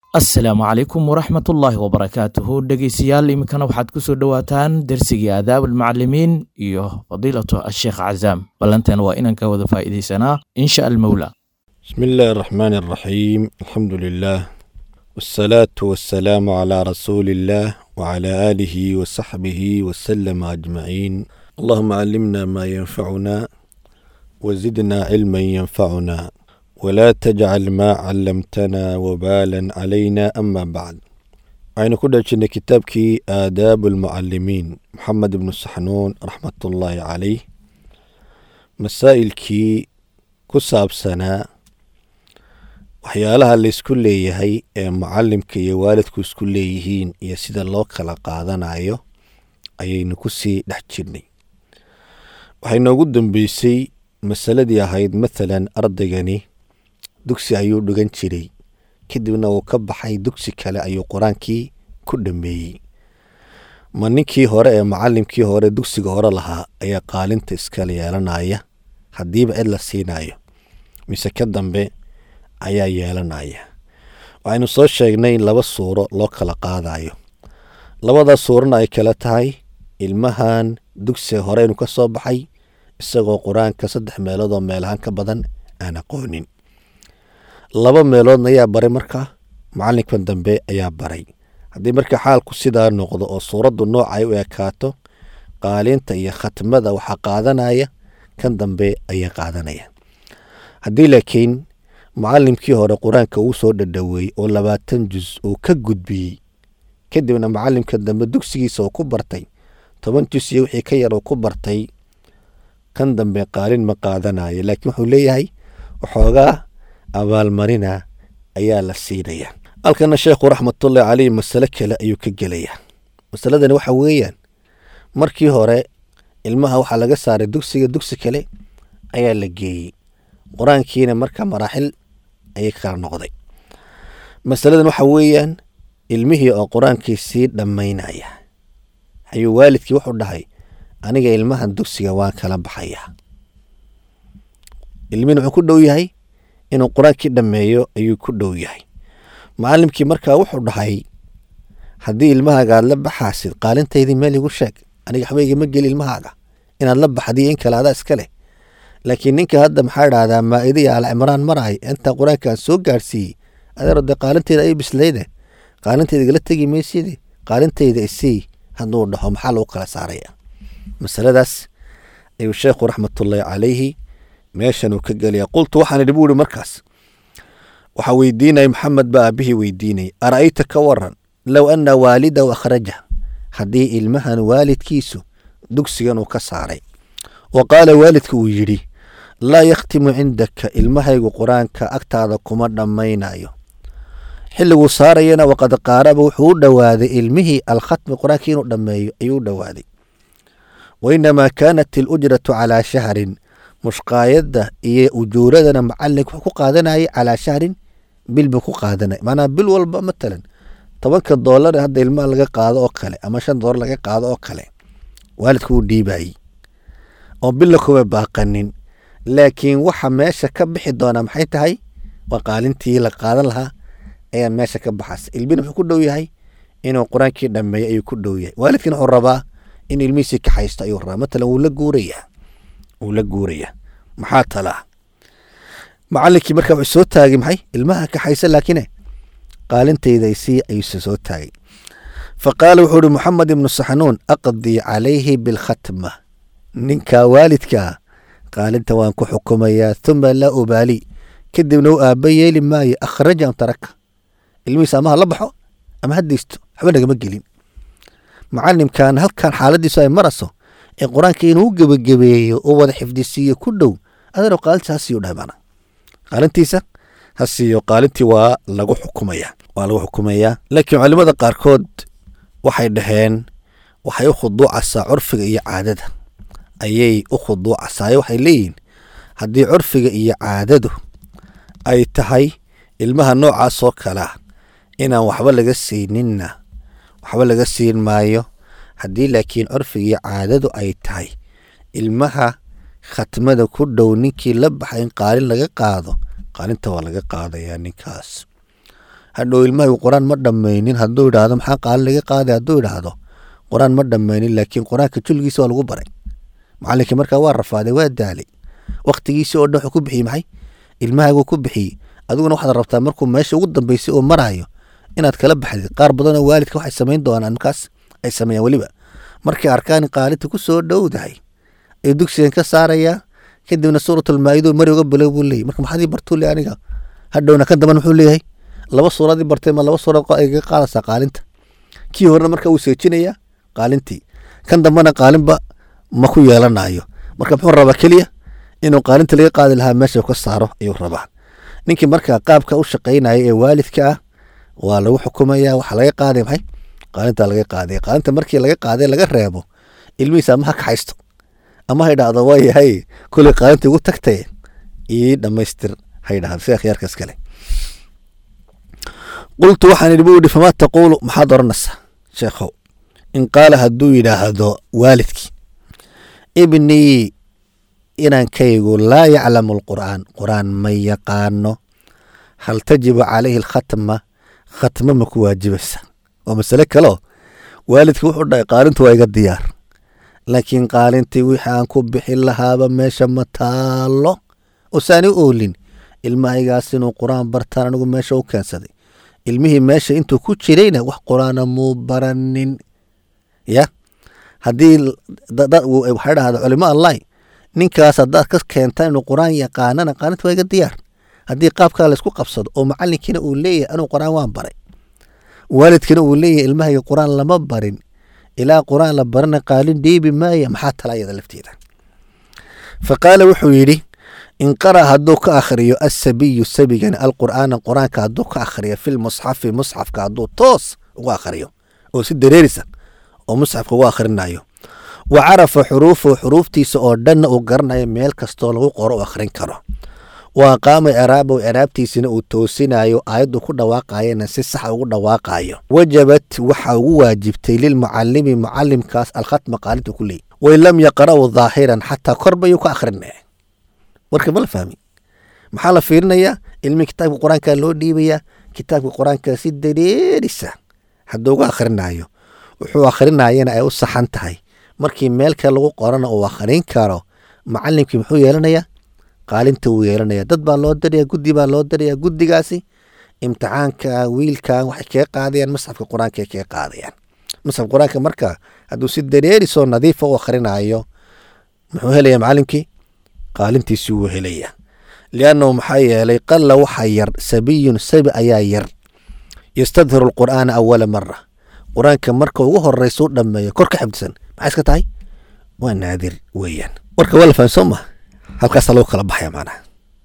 asalaamu calaykum waraxmatullaahi wabarakaatuhu dhegeystayaal iminkana waxaad ku soo dhowaataan dersigii aadaab almucalimiin iyo fadiilatu asheekh cazaam ballanteena waa inaan ka wada faa'iidaysanaa insha almowla بسم الله الرحمن الرحيم الحمد لله والصلاة والسلام على رسول الله وعلى آله وصحبه وسلم أجمعين اللهم علمنا ما ينفعنا وزدنا علما ينفعنا ولا تجعل ما علمتنا وبالا علينا أما بعد aynu ku dhajinay kitaabkii aadaabu almucalimiin maxamed ibnu saxnuun raxmatullaahi calayh masaa'ilkii ku saabsanaa waxyaalaha laysku leeyahay ee mucalimka iyo waalidku isku leeyihiin iyo sida loo kala qaadanayo ayaynu ku sii dhex jirnay waxay noogu dambeysay masaladii ahayd mathalan ardaygani dugsi ayuu dhigan jiray kadibna uu ka baxay dugsi kale ayuu qur-aankii ku dhameeyey ma ninkii hore ee mucalimkii hore dugsiga hore lahaa ayaa qaalinta iskala yeelanaya haddiiba cid la siinayo mise ka dambe ayaa yeelanaya waxaynu soo sheegnay in laba suuro loo kala qaadayo labadaas suurana ay kala tahay ilmahan dugsiga hore inuu ka soo baxay isagoo qur-aanka saddex meelood oo meelahaan ka badan aan aqoonin laba meeloodna ayaa baray marka macalinkan dambe ayaa baray haddii marka xaalku sidaa noqdo oo suuraddu nooca ay u ekaato qaalinta iyo khatmada waxaa qaadanaya kan dambe ayaa qaadanaya haddii laakiin mucalimkii hore qur-aanka uu soo dhadhoweeyey oo labaatan jus uu ka gudbiyey kadibna mucalimka dambe dugsigiisa uu ku bartay toban jus iyo wixii ka yar uu ku bartay kan dambe qaalin ma qaadanayo laakiin wuxuu leeyahay waxoogaa abaalmarina ayaa la siinaya halkana sheekhu raxmatullahi caleyh masale kale ayuu ka gelayaa masaladani waxa weeyaan markii hore ilmaha waxaa laga saaray dugsiga dugsi kale ayaa la geeyey qur-aankiina marka maraaxil ayay kala noqday masaladan waxa weeyaan ilmihii oo qur-aankii sii dhammaynaya ayuu waalidkii wuxuu dhahay aniga ilmahan dugsiga waan kala baxayaa ilmihin wuxuu ku dhow yahay inuu qur-aankii dhammeeyo ayuu ku dhow yahay macalimkii markaa wuxuu dhahay haddii ilmahaaga aad la baxaasid qaalintaydii meel igu sheeg aniga waxba igama geli ilmahaaga inaad la baxdiyo in kale adaa iska leh laakiin ninka hadda maxaa idhahdaa maa-ida iyo alcimraan marahay intaa qur-aankaan soo gaadhsiiyey adeero dee qaalinteyda ay bislayde qaalinteyda igala tegi mayside qaalinteyda isii hadduu dhaho maxaa lagu kala saaraya masaladaas ayuu sheekhu raxmatullaahi calayhi meeshan uu ka gelaya qultu waxaan idhi buuri markaas waxaa weydiinaya maxamed baa aabihii weydiinayay ara'ayta ka waran low anna waalidahu akhraja haddii ilmahan waalidkiisu dugsigan uu ka saaray wa qaala waalidka uu yidhi laa yakhtimu cindaka ilmahaygu qur-aanka agtaada kuma dhammaynayo xilliguu saarayana waqad qaaraba wuxuu u dhowaaday ilmihii alkhatmi qur-aankii inuu dhammeeyo ayuu u dhowaaday wa inamaa kaanat ilujratu calaa shahrin mushqaayadda iyo ujuuradana macalink wuxuu ku qaadanayay calaa shahrin bil buu ku qaadanaya macnaha bil walba matalan tobanka doolar hadda ilmaha laga qaado oo kale ama shan doolar laga qaado oo kale waalidku uu dhiibayey oo billa kuma baaqanin laakiin waxa meesha ka bixi doonaa maxay tahay waa qaalintii la qaadan lahaa ayaa meesha ka baxaysa ilmina wuxuu ku dhow yahay inuu qur-aankii dhammeeyo ayuu ku dhow yahay waalidkiina wuxuu rabaa in ilmihiisii kaxaysto ayuu rabaa matalan wuu la guurayaa wuu la guurayaa maxaa talaa macalinkii marka wuxuu soo taagay maxay ilmaha kaxaysa laakiine qaalintayda isii ayuuse soo taagay fa qaala wuxuu ihi moxamed ibnu saxnuun aqdii calayhi bilkhatma ninka waalidkaa qaalinta waan ku xukumayaa huma laa ubaali kadibna u aaba yeeli maayo akhraja am taraka ilmihiisa ama ha la baxo ama ha deysto waxba nagama gelin macalimkan halkan xaaladiisu ay maraso ee qur-aanka inuu gebagabeeyo oo wada xifdisiiyo ku dhow adeero qaalintiisa ha siiyo dhahay maana qaalintiisa ha siiyo qaalintii waa lagu xukumaya waa lagu xukumayaa laakiin culimada qaarkood waxay dhaheen waxay u khuduucaysaa curfiga iyo caadada ayay u khuduucaysaa waxay leeyihin haddii curfiga iyo caadadu ay tahay ilmaha noocaas oo kalea inaan waxba laga siininna waxba laga siin maayo haddii laakiin curfiga iyo caadadu ay tahay ilmaha khatmada ku dhow ninkii la baxay in qaalin laga qaado qaalinta waa laga qaadayaa ninkaas hadhow ilmahagu qur-aan ma dhammaynin hadduu idhaahdo maxaa qaalin laga qaaday hadduu idhaahdo qur-aan ma dhammaynin laakiin qur-aanka julgiisa waa lagu baray macalinkii markaa waa rafaaday waa daalay waktigiisii oo dhan wuxuu ku bixiyey maxay ilmahaagu ku bixiyey adiguna waxaad rabtaa markuu meesha ugu dambeysay oo marayo inaad kala baxdid qaar badanoo waalidka waxay samayn doonaan markaas ay sameeyaan weliba markay arkaan qaalinta ku soo dhowdahay ayuu dugsigan ka saarayaa kadibna suuratulmaa'ido mari uga bilow buu leeyay marka maxaad ii bartuu le aniga hadhowna kan damban muxuu leeyahay laba suuradii bartay ma laba suurad ay kaga qaadaysaa qaalinta kii horena marka wuu seejinayaa qaalintii kan dambena qaalinba ma ku yeelanayo marka muxuu rabaa keliya inuu qaalinta laga qaadi lahaa meesha ka saaro ayuu rabaa ninkii marka qaabka u shaqaynaya ee waalidka ah waa lagu xukumaya waxaa laga qaaday maxay qaalinta laga qaaday qaalinta markii laga qaaday laga reebo ilmihiisa ama ha kaxaysto ama ha idhaahdo waa yahay kuley qaalinta igu tagtay ii dhammaystir ha idhahdo sida khiyaarkaas kale qultu waxaan idhi buu yidhi famaa taquulu maxaad odhanaysaa sheekhow in qaala hadduu yidhaahdo waalidkii ibnii inankaygu laa yaclamu alqur'aan qur'aan ma yaqaano hal tajibu calayhi alkhatma khatma ma ku waajibaysa waa masale kaleo waalidka wuxuu dhahay qaalintu waa iga diyaar laakiin qaalintii wixii aan ku bixin lahaaba meesha ma taalo osaani oolin ilmahaygaas inuu qur-aan bartaan anigu meesha u keensaday ilmihii meesha intuu ku jirayna wax qur-aana muu baranin ya haddii waxay dhahda culimo allahi ninkaas haddaad ka keentaan inuu qur-aan yaqaanana qaalinta waa iga diyaar haddii qaabkaa laysku qabsado oo macalinkiina uu leeyahay anuu qur-aan waan baray waalidkiina uu leeyahay ilmahayga qur-aan lama barin ilaa qur-aan la barana qaalin dhiibi maaya maxaa tala ayada lafteeda fa qaala wuxuu yidhi in qara hadduu ka akhriyo asabiyu sabigani alqur'aana qur-aanka hadduu ka akhriyo filmusxafi musxafka hadduu toos ugu akhriyo oo si dareerisa oo musxafka ugu akhrinayo wa carafa xuruufahu xuruuftiisa oo dhanna uu garanayo meel kastoo lagu qoro u akhrin karo wa aqaama eraabahu eraabtiisina uu toosinayo aayaddu ku dhawaaqayana si saxa ugu dhawaaqayo wajabat waxa ugu waajibtay lilmucalimi mucalimkaas alkhatma qaalinta ku leeyay wain lam yaqra'u daahiran xataa korbayuu ka akhrinaya warka ma la fahmi maxaa la fiirinayaa ilmihii kitaabka qur-aanka loo dhiibayaa kitaabka qur-aanka si dareerisa hadduu uga akhrinayo wuxuu akhrinayana ay u saxan tahay markii meel kale lagu qorana uu akhrin karo macalimkii muxuu yeelanayaa qaalinta wuu yeelanaya dad baa loo daraya guddi baa loo daraya guddigaasi imtixaanka wiilkan waxay kaga qaadayaan masxafka qur-aanka kaga qaadayaan masxafka qur-aanka marka hadduu si dareerisoo nadiifa u akhrinayo muxuu helaya macalimkii qaalintiisii wuu helaya liannahu maxaa yeelay qalla waxa yar sabiyun sabi ayaa yar yastadhiru alqur'aana awala mara qur-aanka marka ugu horeysa u dhameeyo kor ka xifdisan maxay iska tahay waa naadir weeyaan warka waa la fahmi soo ma halkaasaa lagu kala baxaya macnaha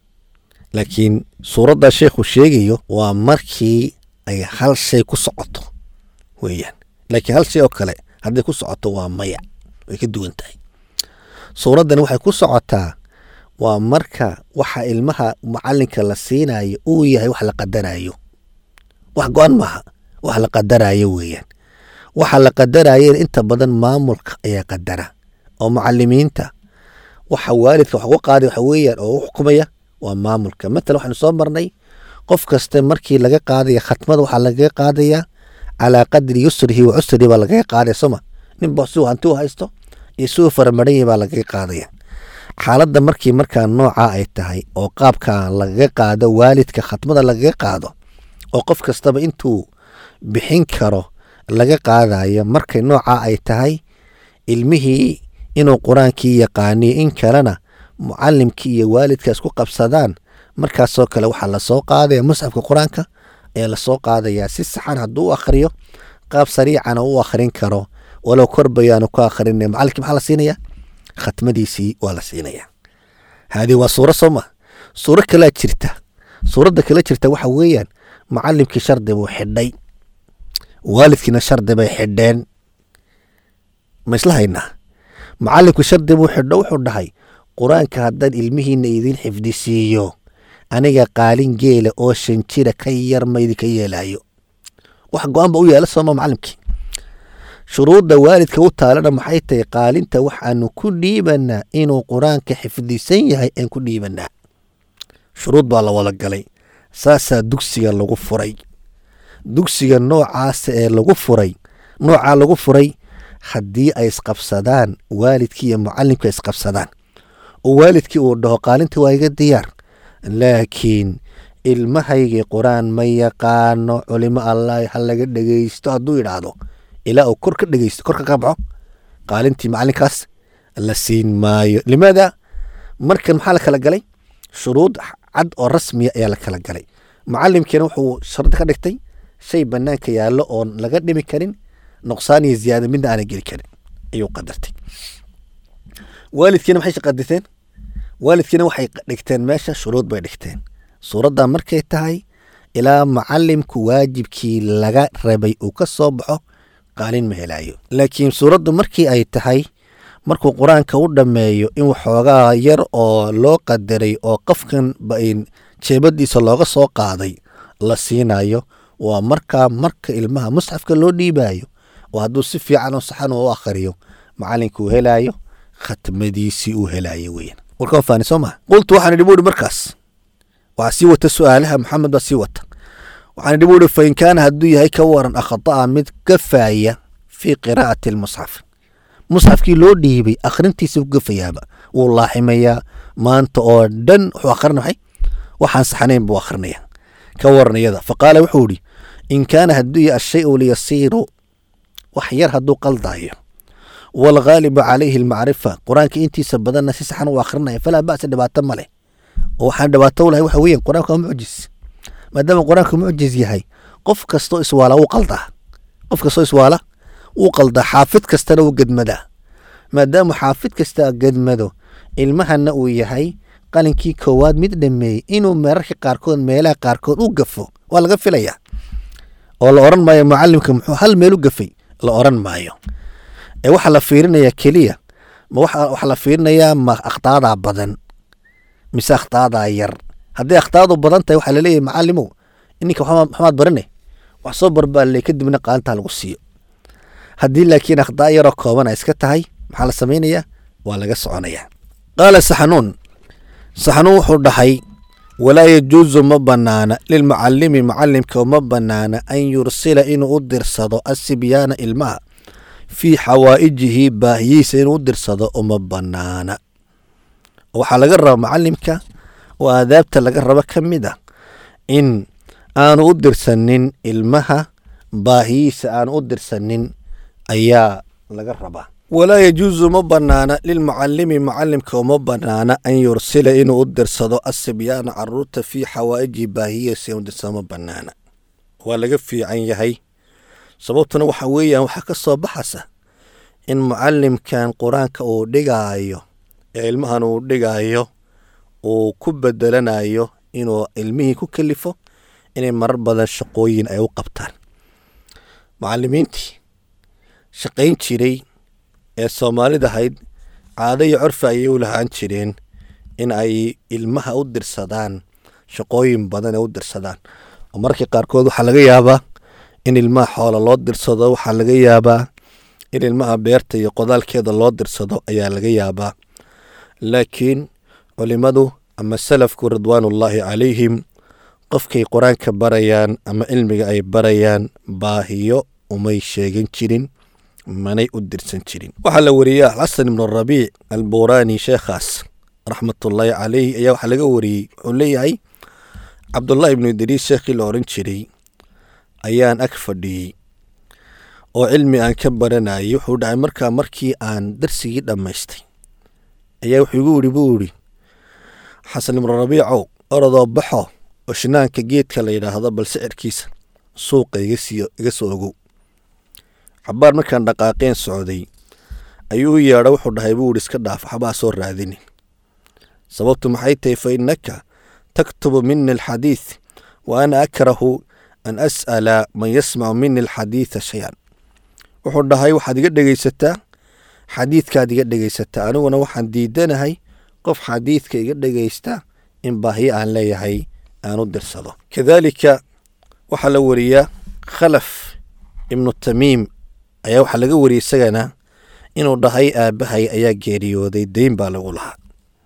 laakiin suuradda sheekhu sheegayo waa markii ay hal shay ku socoto weeyaan laakiin hal shay oo kale hadday ku socoto waa maya way ka duwan tahay suuraddani waxay ku socotaa waa marka waxa ilmaha macalinka la siinayo uu yahay wax la qadarayo wax go-an maaha wax la qadarayo weeyaan waxa la qadarayana inta badan maamulka ayaa qadara oo macalimiinta waxa waalidka wax uga qaaday waxa weeyaan oo u xukumaya waa maamulka matala waxaynu soo marnay qof kasta markii laga qaadaya khatmada waxaa lagaga qaadaya calaa qadri yusrihi wa cusrihi baa lagaga qaadaya sooma ninba siuu hanti u haysto iyo siuu faramadhan yahi baa lagaga qaadaya xaaladda markii markaa noocaa ay tahay oo qaabka lagaga qaado waalidka khatmada lagaga qaado oo qof kastaba intuu bixin karo laga qaadayo markay noocaa ay tahay ilmihii inuu qur-aankii yaqaaniyo in kalena mucalimkii iyo waalidka isku qabsadaan markaasoo kale waxaa lasoo qaadaya musxafka qur-aanka ayaa lasoo qaadayaa si saxan hadduu u akhriyo qaab sariicana u akhrin karo walow korbayaanu ku akhrinay macalinkii maxaa la siinaya khatmadiisii waa la siinaya haadii waa suuro soo ma suuro kalaa jirta suuradda kala jirta waxa weeyaan macalimkii shardi buu xidhay waalidkiina shardi bay xidheen ma isla haynaa macalimku shardi buu xidho wuxuu dhahay qur-aanka haddaan ilmihiina idin xifdisiiyo aniga qaalin geela oo shan jira ka yar ma idinka yeelaayo wax go-aan ba u yaala sooma macalimkii shuruudda waalidka u taalana maxay tahay qaalinta waxaanu ku dhiibanaa inuu qur-aanka xifdisan yahay aan ku dhiibanaa shuruud baa la wada galay saasaa dugsiga lagu furay dugsiga noocaasa ee lagu furay noocaa lagu furay haddii ay isqabsadaan waalidkii iyo mucalimka isqabsadaan oo waalidkii uu dhaho qaalinta waa iga diyaar laakiin ilmahaygii qur-aan ma yaqaano culimo allah ha laga dhegeysto hadduu yidhaahdo ilaa uu kor ka dhegeysto korka ka baxo qaalintii macalinkaas la siin maayo limaada markan maxaa la kala galay shuruud cad oo rasmiya ayaa la kala galay mucalimkiina wuxuu shardi ka dhigtay shay banaanka yaallo oon laga dhimi karin nuqsaan iyo ziyaada midna aanay geli karin ayuu qadartay waalidkiina maxay qaditeen waalidkiina waxay dhigteen meesha shuruud bay dhigteen suuradda markay tahay ilaa mucalimku waajibkii laga rabay uu ka soo baxo qaalin ma helaayo laakiin suuraddu markii ay tahay markuu qur-aanka u dhammeeyo in waxoogaa yar oo loo qadaray oo qofkan jeebadiisa looga soo qaaday la siinayo waa markaa marka ilmaha musxafka loo dhiibayo oo hadduu si fiican oo saxan u akhriyo macalinka uu helaayo khatmadiisii uu helaayo weyan warka faani soo maa qultu waxaan idhi buuhi markaas waxaa sii wata su-aalaha maxamed baa sii wata waxaan idhi buuhi fain kaana hadduu yahay ka waran akhata'a mid gafaaya fii qiraa'ati almusxaf musxafkii loo dhiibay akhrintiisa ku gafayaaba wuu laaximayaa maanta oo dhan wuxuu akhrina maxay waxaan saxnayn buu akhrinaya ka waranayada faqaala wuxuu idhi in kaana hadduu yahay ashayu liyasiiru wax yar hadduu qaldaayo waalghaalibu calayhi almacrifa qur-aanka intiisa badanna si saxan u akhrinaya falaa ba'sa dhibaato ma leh oo waxaan dhibaato u lahay waxa weeyaan qur-aanka waa mucjis maadaama qur-aanku mucjis yahay qof kastoo iswaala wuu qaldaa qof kastoo iswaala wuu qaldaa xaafid kastana wuu gedmadaa maadaama xaafid kasta gedmado ilmahana uu yahay qalinkii koowaad mid dhameeyey inuu meerarka qaarkood meelaha qaarkood u gafo waa laga filayaa oo la oran maayo mucalimka muxuu hal meel u gafay la oran maayo ee waxaa la fiirinayaa keliya ma waxaa la fiirinayaa ma akhtaadaa badan mise akhtaadaa yar hadday akhtaadu badan tahay waxaa laleeyahay macalimow ininka maxamaad barine wax soo barbaaley kadibna qaalintaa lagu siiyo haddii laakiin akhtaa yaroo kooban ay iska tahay maxaa la samaynayaa waa laga soconayaa qaala saxanuun saxanuun wuxuu dhahay walaa yajuusu ma banaana lilmucalimi mucalimka uma banaana an yursila inuu u dirsado asibyaana ilmaha fii xawaa'ijihi baahiyiisa inuu u dirsado uma banaana waxaa laga raba mucalimka oo aadaabta laga rabo ka mid ah in aanu u dirsanin ilmaha baahiyiisa aanu u dirsanin ayaa laga rabaa walaa yajuusu ma banaana lilmucalimi mucalimka uma banaana an yursila inuu u dirsado asibyaana caruurta fii xawaa'ijihi baahiyiisa inuu dirsado ma banaana waa laga fiican yahay sababtuna waxa weeyaan waxaa ka soo baxaysa in mucalimkan qur-aanka uu dhigaayo ee ilmahan uu dhigaayo uu ku bedelanayo inuu ilmihii ku kalifo inay marar badan shaqooyin ay u qabtaan mucalimiintii shaqayn jiray ee soomaalida ahayd caado iyo corfa ayay u lahaan jireen in ay ilmaha u dirsadaan shaqooyin badan ee u dirsadaan oo markii qaarkood waxaa laga yaabaa in ilmaha xoola loo dirsado waxaa laga yaabaa in ilmaha beerta iyo qodaalkeeda loo dirsado ayaa laga yaabaa laakiin culimadu ama salafku ridwaanullaahi calayhim qofkay qur-aanka barayaan ama cilmiga ay barayaan baahiyo umay sheegan jirin manay u dirsan jirin waxaa la wariyey alxasan ibnu rabiic albuuraani sheekhaas raxmatullaahi calayhi ayaa waxaa laga wariyey wuxuu leeyahay cabdullaahi ibnu idriis sheekhii la oran jiray ayaan ag fadhiyey oo cilmi aan ka baranayay wuxuu dhacay markaa markii aan darsigii dhammaystay ayaa wuxuu igu yidhi buu yidhi xasan ibnu rabiicow orodoo baxo oo shinaanka geedka la yidhaahdo bal sicirkiisa suuqa iga soo ogow cabaar markaan dhaqaaqeen socday ayuu u yeedha wuxuu dhahay buu yidhi iska dhaaf waxbaa soo raadinin sababtu maxay tahay fa innaka taktubu mini alxadiid wa ana akrahu an as'ala man yasmacu mini alxadiida shay-an wuxuu dhahay waxaad iga dhegaysataa xadiidkaad iga dhegaysataa aniguna waxaan diidanahay qof xadiidka iga dhegaysta in baahiyo aan leeyahay aan u dirsado kadaalika waxaa la wariyaa khalaf ibnu tamiim ayaa waxaa laga wariyey isagana inuu dhahay aabbahay ayaa geeriyooday deyn baa lagu lahaa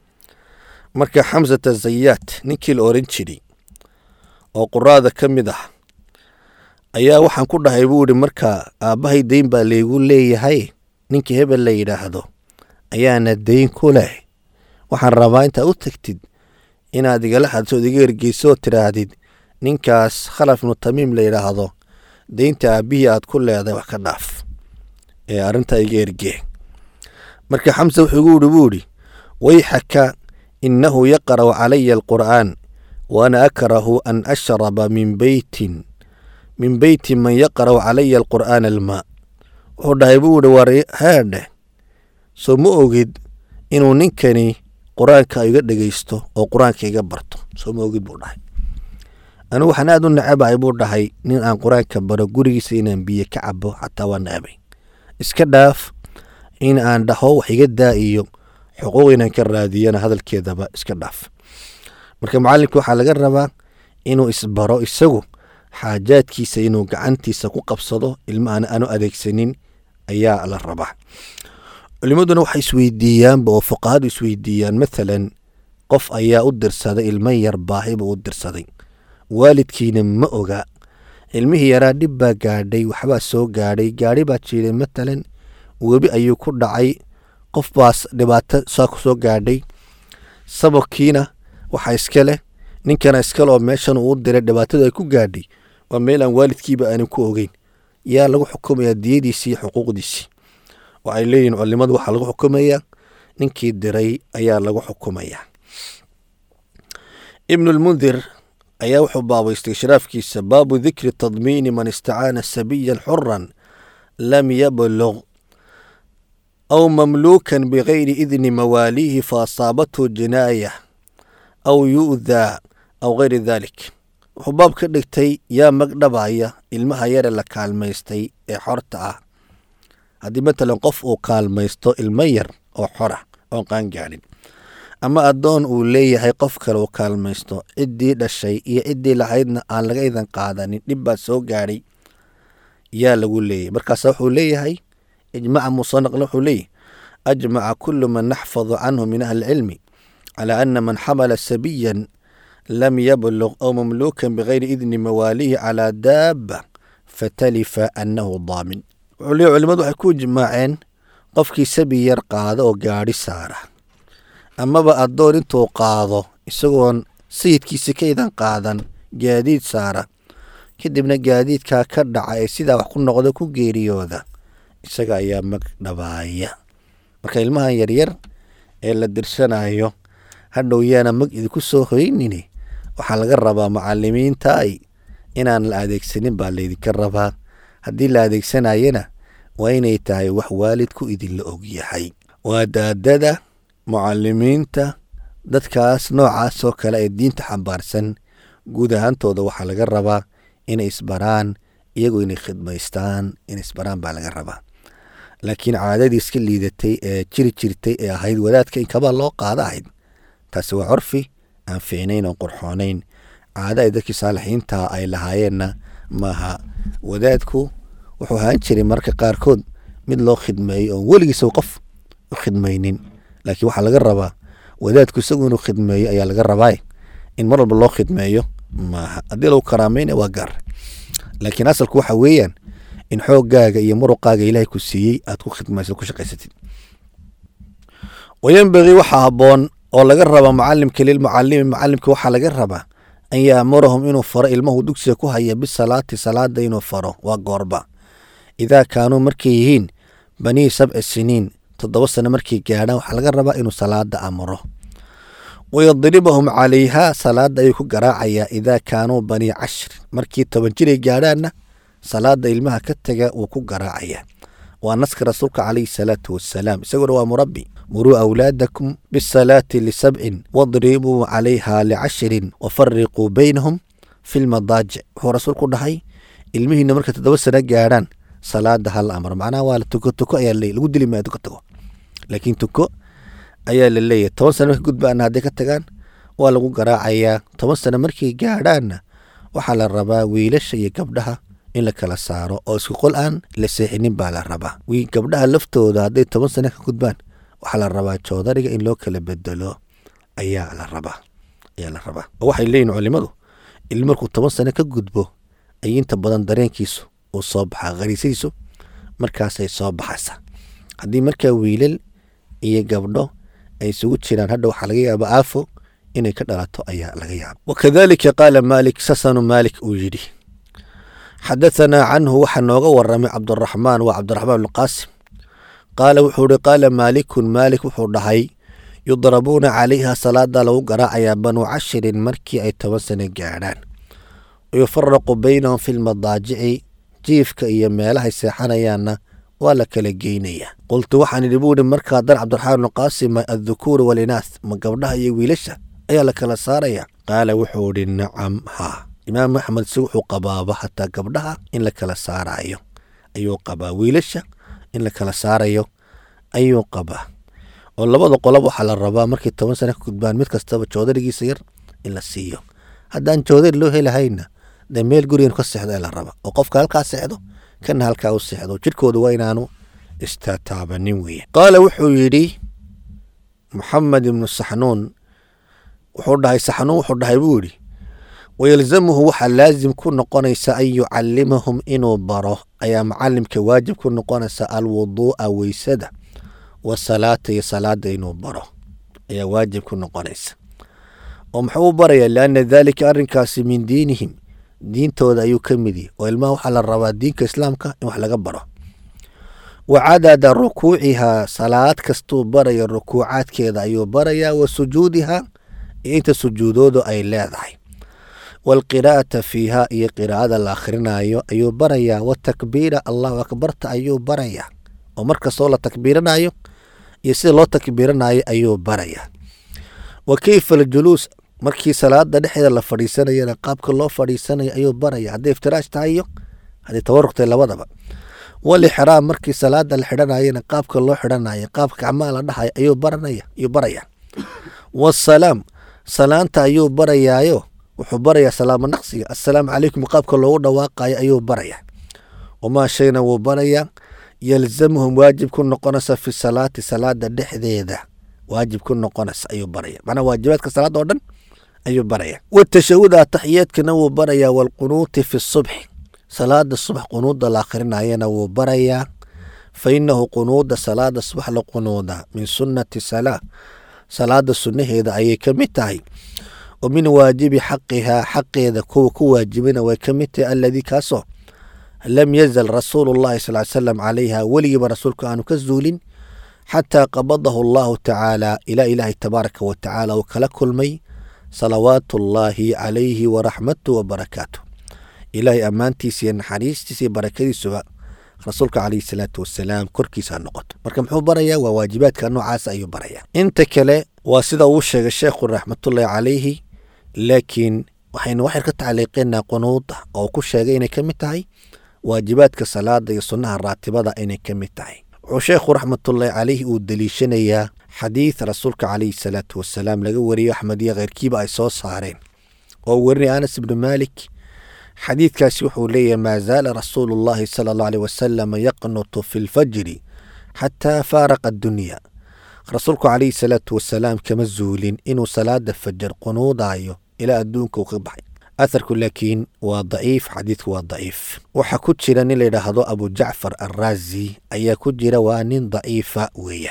marka xamsata zayaad ninkii la oran jiray oo quraada ka mid ah ayaa waxaan ku dhahay buu ihi marka aabbahay dayn baa laygu leeyahay ninka hebel la yidhaahdo ayaana dayn ku leh waxaan rabaa intaa u tagtid inaad igala hadsood iga ergeyso oo tidhaahdid ninkaas khalaf ibnu tamiim la yidhaahdo daynta aabbihii aad ku leedahay wax ka dhaaf ee arrintaa iga ergee marka xamse wuxuu igu ihi buu idhi wayxaka innahu yaqra'u calaya alqur'aan wa ana akrahu an ashraba min beytin min beyti man yaqra'u calaya alqur'aana almaa wuxuu dhahay buu ihi war heedheh soo ma ogid inuu ninkani qur-aanka iga dhegaysto oo qur-aanka iga barto soo ma ogid buu dhahay anigu waxaan aad u nacabahay buu dhahay nin aan qur-aanka baro gurigiisa inaan biyo ka cabo xataa waa nacabay iska dhaaf in aan dhaho wax iga daa iyo xuquuq inaan ka raadiyana hadalkeedaba iska dhaaf marka macallinka waxaa laga rabaa inuu isbaro isagu xaajaadkiisa inuu gacantiisa ku qabsado ilma aan aanu adeegsanin ayaa la rabaa culimmaduna waxay isweydiiyaanba oo fuqahadu isweydiiyaan mathalan qof ayaa u dirsaday ilmo yar baahi buu u dirsaday waalidkiina ma oga ilmihii yaraa dhib baa gaadhay waxbaa soo gaadhay gaadhi baa jiiday matalan webi ayuu ku dhacay qof baas dhibaato saa ku soo gaadhay sababkiina waxaa iska leh ninkana iskale oo meeshan uu u diray dhibaatadu ay ku gaadhay waa meel aan waalidkiiba aanan ku ogeyn yaa lagu xukumayaa diyadiisii iyo xuquuqdiisii waxay leeyihin culimadu waxaa lagu xukumayaa ninkii diray ayaa lagu xukumayaa ibnulmundir ayaa wuxuu baabaystay sharaafkiisa baabu dikri tadmiini man istacaana sabiyan xuran lam yablug aw mamluukan bigayri idni mawaaliihi faasaabathu jinaaya aw yu'daa aw gayri dalik wuxuu baab ka dhigtay yaa magdhabaya ilmaha yare la kaalmaystay ee xorta ah haddii matalan qof uu kaalmaysto ilmo yar oo xora oon qaangaadhin ama addoon uu leeyahay qof kale uu kaalmaysto ciddii dhashay iyo ciddii lahaydna aan laga idan qaadanin dhib baa soo gaadhay yaa lagu leeyahay markaasa wuxuu leeyahay ijmaca muuse naqle wuxuu leeyahy ajmaca kulu man naxfadu canhu min ahli cilmi calaa ana man xamala sabiyan lam yablug aw mamluukan bigayri idni mawaalihi calaa daaba fatalifa annahu daamin wuxuu leeyahy culimadu waxay ku ijmaaceen qofkii sabi yar qaada oo gaadhi saara amaba addoon intuu qaado isagoon sayidkiisa ka idan qaadan gaadiid saara kadibna gaadiidkaa ka dhaca ee sidaa wax ku noqdo ku geeriyooda isaga ayaa mag dhabaaya marka ilmahan yaryar ee la dirsanayo hadhow yaana mag idinku soo hoynini waxaa laga rabaa macalimiinta ay inaan la adeegsanin baa laydinka rabaa haddii la adeegsanayana waa inay tahay wax waalidku idinla ogyahay waa daadada mucalimiinta dadkaas noocaasoo kale ee diinta xambaarsan guud ahaantooda waxaa laga rabaa inay isbaraan iyagoo inay khidmaystaan inay isbaraan baa laga rabaa laakiin caadadii iska liidatay ee jiri jirtay ee ahayd wadaadka in kabaa loo qaada ahayd taasi waa curfi aan fiicnayn oon qurxoonayn caada ay dadkii saalixiinta ay lahaayeenna maaha wadaadku wuxuu ahaan jiray marka qaarkood mid loo khidmeeyo oon weligiisa qof u khidmaynin laakiin waxaa laga rabaa wadaadku isagu inuu khidmeeyo ayaa laga rabaa in mar walba loo khidmeeyo maaha haddii lagu karaamayna waa gaar laakiin asalku waxa weeyaan in xooggaaga iyo muruqaaga ilaahay ku siiyey aad ku khidmayso ku shaqaysatid wayanbagii waxaa habboon oo laga raba macalimka lilmucalimi macalimka waxaa laga rabaa an yaamurahum inuu faro ilmahu dugsiga ku haya bisalaati salaada inuu faro waa goorba idaa kaanuu markay yihiin banii sabci siniin toddoba sano markay gaadhaan waxaa laga rabaa inuu salaada amro wayadribahum calayhaa salaada ayuu ku garaacayaa idaa kaanuu banii cashri markii toban jiray gaadhaanna salaada ilmaha ka taga wuu ku garaacayaa waa naska rasuulka calayhi salaatu wasalaam isaguna waa murabbi muruu awlaadakum bisalaati lisabcin wadribuu calayha licashrin wafariquu baynahum fi lmadaajic wuxuu rasuulku dhahay ilmihiina markay toddoba sano gaadhaan salaada hala amro macnaha waa tuko tuko ayaa leey lagu dili maayo tuko tago laakiin tuko ayaa la leeyahay toban sano markay gudbaana hadday ka tagaan waa lagu garaacayaa toban sano markay gaadhaanna waxaa la rabaa wiilasha iyo gabdhaha in la kala saaro oo isku qol aan la seexinin baa la rabaa wi gabdhaha laftooda hadday toban sano ka gudbaan waxaa la rabaa joodariga in loo kala bedelo ayaa la rabaa ayaa la rabaa oo waxay leeyihin culimadu ilmi markuu toban sano ka gudbo ay inta badan dareenkiisu uu soo baxaa khariisadiisu markaasay soo baxaysaa haddii markaa wiilal iyo gabdho ay isugu jiraan hadha waxaa laga yaaba aafo inay ka dhalato ayaa laga yaaba wakadalika qaala maalik sasanu maalik uu yidhi xadahanaa canhu waxaa nooga waramay cabduraxmaan waa cabdiraxmaan bnqaasim qaala wuxuu ihi qaala maalikun maalik wuxuu dhahay yudrabuuna calayha salaada lagu garaacayaa banuu cashirin markii ay toban sano gaadhaan wayufaraqu baynahum fi lmadaajici jiifka iyo meelahay seexanayaanna waa la kala geynayaa qultu waxaan idhi buu ihi markaa dar cabdiraxmaan bnuqaasim addukuuru walinaas ma gabdhaha iyo wiilasha ayaa la kala saaraya qaala wuxuu idhi nacam haa imaam axmed si wuxuu qabaaba hataa gabdhaha in la kala saarayo ayuu qabaa wiilasha in la kala saarayo ayuu qabaa oo labada qolob waxaa la rabaa markay toban sana ka gudbaan mid kastaba joodarigiisa yar in la siiyo haddaan joodari loo helahayna dee meel gurigan ka seexdo ee la raba oo qofka halkaa seexdo kana halkaa u seexdo jidhkooda waa inaanu istataabanin weeye qaala wuxuu yidhi maxamed ibnu saxnuun wuxuu dhahay saxnuun wuxuu dhahay buu yidhi wayalzamuhu waxaa laazim ku noqonaysa an yucalimahum inuu baro ayaa macalimka waajib ku noqonaysa alwuduu'a weysada wasalaata iyo salaada inuu baro ayaa waajib ku noqonaysa oo muxuu u barayaa lianna daalika arrinkaasi min diinihim diintooda ayuu ka mid yahy oo ilmaha waxaa la rabaa diinka islaamka in wax laga baro wa cadada rukuucihaa salaad kastuu baraya rukuucaadkeeda ayuu barayaa wa sujuudihaa iyo inta sujuudoodu ay leedahay waalqiraa'ata fiiha iyo qiraa'ada la akhrinayo ayuu barayaa watakbiira allahu akbarta ayuu barayaa oo markastoo la takbiiranayo iyo sida loo takbiiranayo ayuu barayaa wa keyfa aljuluus markii salaada dhexdeeda la fadhiisanayana qaabka loo fadhiisanayo ayuu baraya hadday iftiraash tahay iyo hadday tawaruq tahay labadaba walixraam markii salaada la xidhanayana qaabka loo xidhanayo qaabka gacmaha la dhahayo ayuu baranaya ayuu baraya wasalaam salaanta ayuu barayaayo wuxuu barayaa salaamo naqsiga assalaamu calaykum qaabka loogu dhawaaqayo ayuu barayaa wamaa shayna wuu barayaa yalzamuhum waajib ku noqonaysa fi salaati salaada dhexdeeda waajib ku noqonaysa ayuu baraya macnaa waajibaadka salaada oo dhan ayuu baraya watashahuda ataxiyaadkana wuu barayaa waalqunuuti fi subxi salaada subax qunuuda la akhrinayana wuu barayaa fa inahu qunuuda salaada subax la qunuuda min sunnati salaa salaada sunnaheeda ayay ka mid tahay wa min waajibi xaqihaa xaqeeda kuwa ku waajibina way ka mid tahay alladii kaasoo lam yazal rasuulu llahi sal salam calayha weligiiba rasuulku aanu ka zuulin xataa qabadahu allahu tacaala ilaa ilaahay tabaaraka wa tacaala uu kala kulmay salawaatu ullaahi calayhi waraxmatu wabarakaatu ilaahay ammaantiisa iyo naxariistiisa iyo barakadiisuba rasuulka calayhi salaatu wasalaam korkiisa ha noqoto marka muxuu barayaa waa waajibaadka noocaas ayuu barayaa inta kale waa sida uu sheegay sheekhu raxmatullaahi calayhi laakiin waxaynu waxyar ka tacliiqinaa qunuuda oo ku sheegay inay ka mid tahay waajibaadka salaada iyo sunnaha raatibada inay ka mid tahay wuxuu sheekhu raxmatullaahi calayhi uu deliishanayaa xadiid rasuulka calayhi salaatu wasalaam laga wariyo axmed iyo kheyrkiiba ay soo saareen oo uu warinaya anas ibnu maalik xadiidkaasi wuxuu leeyahay maa zaala rasuulu llahi sala allahu aleyh wasalam yaqnutu fi lfajri xataa faaraqa addunya rasuulku calayhi salaatu wasalaam kama zuulin inuu salaada fajar qunuudayo ilaa adduunka uu ka baxay atharku laakiin waa daciif xadiidku waa daciif waxaa ku jira nin layidhaahdo abu jacfar arraazi ayaa ku jira waa nin daciifa weeyaan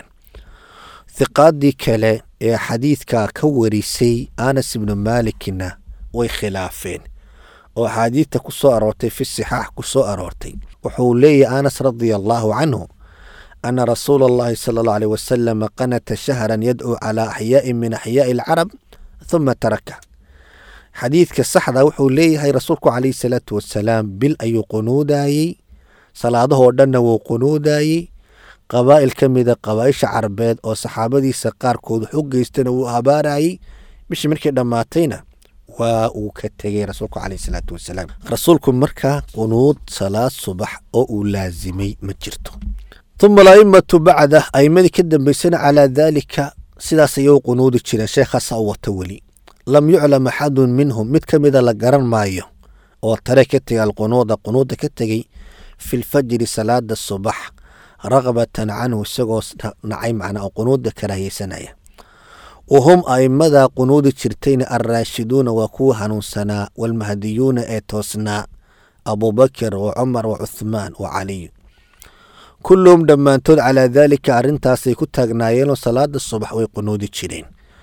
hiqaadii kale ee xadiidka ka warisay anas ibnu maalikna way khilaafeen oo axaadiidta ku soo aroortay fi sixaax ku soo aroortay wuxuu leeyahy anas radia allaahu canhu ana rasuula allahi sala allahu aleyh wasalam qanata shahran yadcuu calaa axyaa'in min axyaa'i alcarab huma taraka xadiidka saxda wuxuu leeyahay rasuulku calayhi salaatu wasalaam bil ayuu qunuudayey salaadahoo dhanna wuu qunuudayey qabaa'il ka mida qabaa'isha carabeed oo saxaabadiisa qaarkood wax u geystana wuu habaarayey bishii markii dhammaatayna waa uu ka tegey rasuulku caleyhi salaatu wasalaam rasuulku markaa qunuud salaad subax oo uu laasimay ma jirto uma ala'immatu bacda a'imadii ka dambeysana calaa daalika sidaas ayay u qunuudi jireen sheekhaasa u wata weli lam yuclam axadun minhum mid ka mida la garan maayo oo tare ka tegay alqunuuda qunuuda ka tegey fi lfajri salaada subax raqbatan canhu isagoo nacay macnaa oo qunuuda karaahiyeysanaya wa hum a'immada qunuudi jirtayna alraashiduuna waa kuwa hanuunsanaa waalmahdiyuuna ee toosnaa abubakar wa cumar wa cuthmaan wa caliy kulluhum dhammaantood calaa daalika arrintaasay ku taagnaayeenoo salaada subax way qunuudi jireen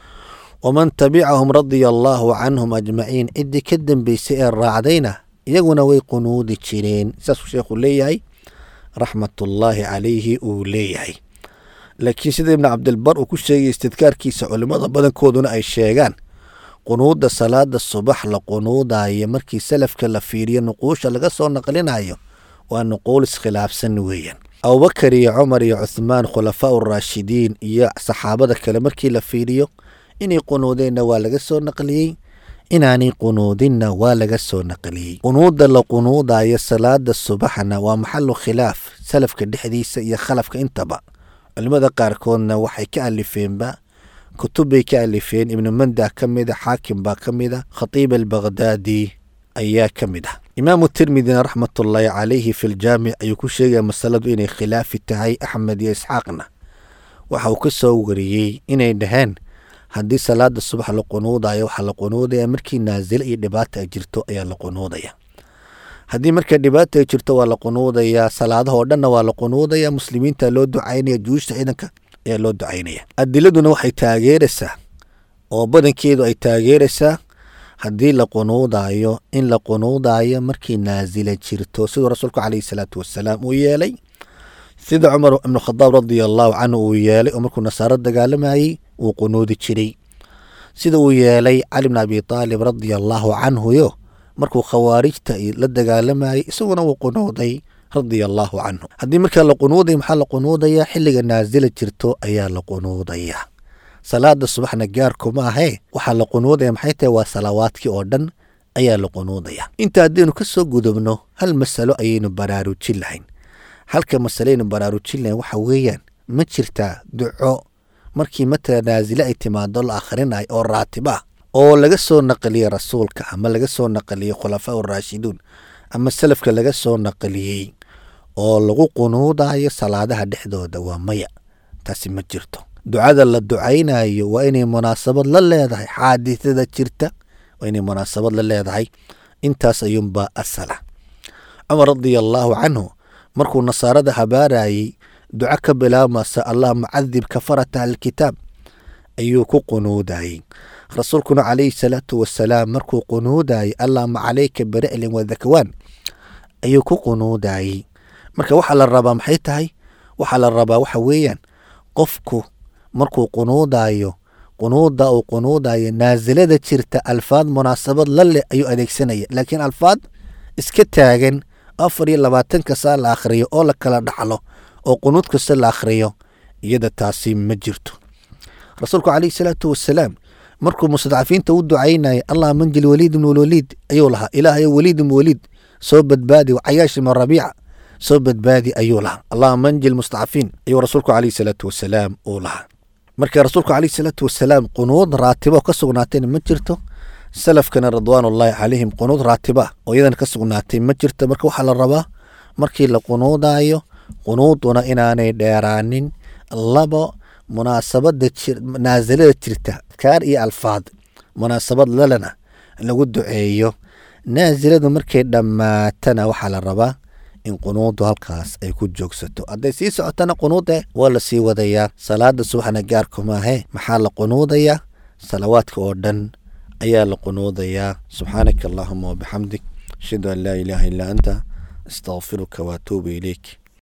waman tabicahum radia allaahu canhum ajmaciin ciddii ka dambeysay ee raacdayna iyaguna way qunuudi jireen saasuu sheekhu leeyahay raxmatullaahi calayhi uu leeyahay laakiin sida ibnu cabdilbar uu ku sheegay istidkaarkiisa culimmada badankooduna ay sheegaan qunuudda salaada subax la qunuudayo markii salafka la fiiriyo nuquusha laga soo naqlinayo waa nuquul iskhilaafsan weeyaan abubakar iyo cumar iyo cuthmaan khulafaa uraashidiin iyo saxaabada kale markii la fiiriyo inay qunuudeenna waa laga soo naqliyey inaanay qunuudinna waa laga soo naqliyey qunuudda la qunuudayo salaada subaxna waa maxalu khilaaf salafka dhexdiisa iyo khalafka intaba culimmada qaarkoodna waxay ka alifeenba kutub bay ka alifeen ibnu mandah ka mida xaakim baa ka mida khatiib albaqhdaadi ayaa ka mid ah imaamu tirmidina raxmatullaahi calayhi fi ljaamic ayuu ku sheegaya masaladu inay khilaafi tahay axmed iyo isxaaqna waxa uu ka soo wariyey inay dhaheen haddii salaada subax la qunuudayo waxaa la qunuudaya markii naasile iyo dhibaata ay jirto ayaa la qunuudaya haddii marka dhibaata ay jirto waa la qunuudayaa salaadahoo dhanna waa la qunuudaya muslimiinta loo ducaynaya juushta ciidanka ayaa loo ducaynaya adiladuna waxay taageeraysaa oo badankeedu ay taageeraysaa haddii la qunuudayo in la qunuudayo markii naasila jirto siduu rasuulku caleyhi salaatu wasalaam uu yeelay sida cumar ibnu khadaab radia allaahu canhu uu yeelay oo markuu nasaaro dagaalamayey wuu qunuudi jiray sida uu yeelay cali bn abi taalib radia allaahu canhuyo markuu khawaarijta la dagaalamayey isaguna wuu qunuuday radia allaahu canhu haddii markaa la qunuuday maxaa la qunuudayaa xilliga naasila jirto ayaa la qunuudayaa salaada subaxna gaarkuma ahee waxaa la qunuudaya maxay tahay waa salawaadkii oo dhan ayaa la qunuudaya inta haddaynu ka soo gudubno hal masalo ayaynu baraarujin lahayn halka masaleynu baraarujin lahayn waxa weeyaan ma jirtaa duco markii matala naasile ay timaado la akhrinayo oo raatib ah oo laga soo naqliyey rasuulka ama laga soo naqliyey khulafaa uraashiduun ama salafka laga soo naqliyey oo lagu qunuudayo salaadaha dhexdooda waa maya taasi ma jirto ducada la ducaynayo waa inay munaasabad la leedahay xaadisada jirta waa inay munaasabad la leedahay intaas ayuunbaa asala cumar radia allaahu canhu markuu nasaarada habaarayey duco ka bilaabmasa allah mucadib kafarata alkitaab ayuu ku qunuudayey rasuulkuna calayhi salaatu wasalaam markuu qunuudayey allahma calayka bera'lin wadakwaan ayuu ku qunuudayey marka waxaa la rabaa maxay tahay waxaa la rabaa waxa weeyaan qofku markuu qunuudayo qunuuda uu qunuudayo naasilada jirta alfaad munaasabad la leh ayuu adeegsanaya laakiin alfaad iska taagan afar iyo labaatanka saa la akhriyo oo la kala dhaxlo oo qunuud kasta la akhriyo iyada taasi ma jirto rasuulku calayhi salaatu wasalaam markuu mustadcafiinta u ducaynaya allah manjil waliid ibn waliid ayuu lahaa ilaahayo waliid ibn waliid soo badbaadi cayaash ibn rabiica soo badbaadi ayuu lahaa allah manjil mustadcafiin ayuu rasuulku calayhi salaatu wasalaam uu lahaa marka rasuulku calayhi salaatu wasalaam qunuud raatibo ka sugnaatayna ma jirto salafkana ridwaanullaahi calayhim qunuud raatiba oo iyadana ka sugnaatay ma jirto marka waxaa la rabaa markii la qunuudayo qunuuduna inaanay dheeraanin labo munaasabada naasilada jirta kaar iyo alfaad munaasabad lalena lagu duceeyo naasiladu markay dhammaatana waxaa la rabaa in qunuudu halkaas ay ku joogsato hadday sii socotana qunuude waa la sii wadayaa salaada subaxna gaarkumaahe maxaa la qunuudayaa salawaadka oo dhan ayaa la qunuudayaa subxaanaka allahuma wabixamdik ashhadu an laa ilaaha illaa anta astaqfiruka waatuubu ilayk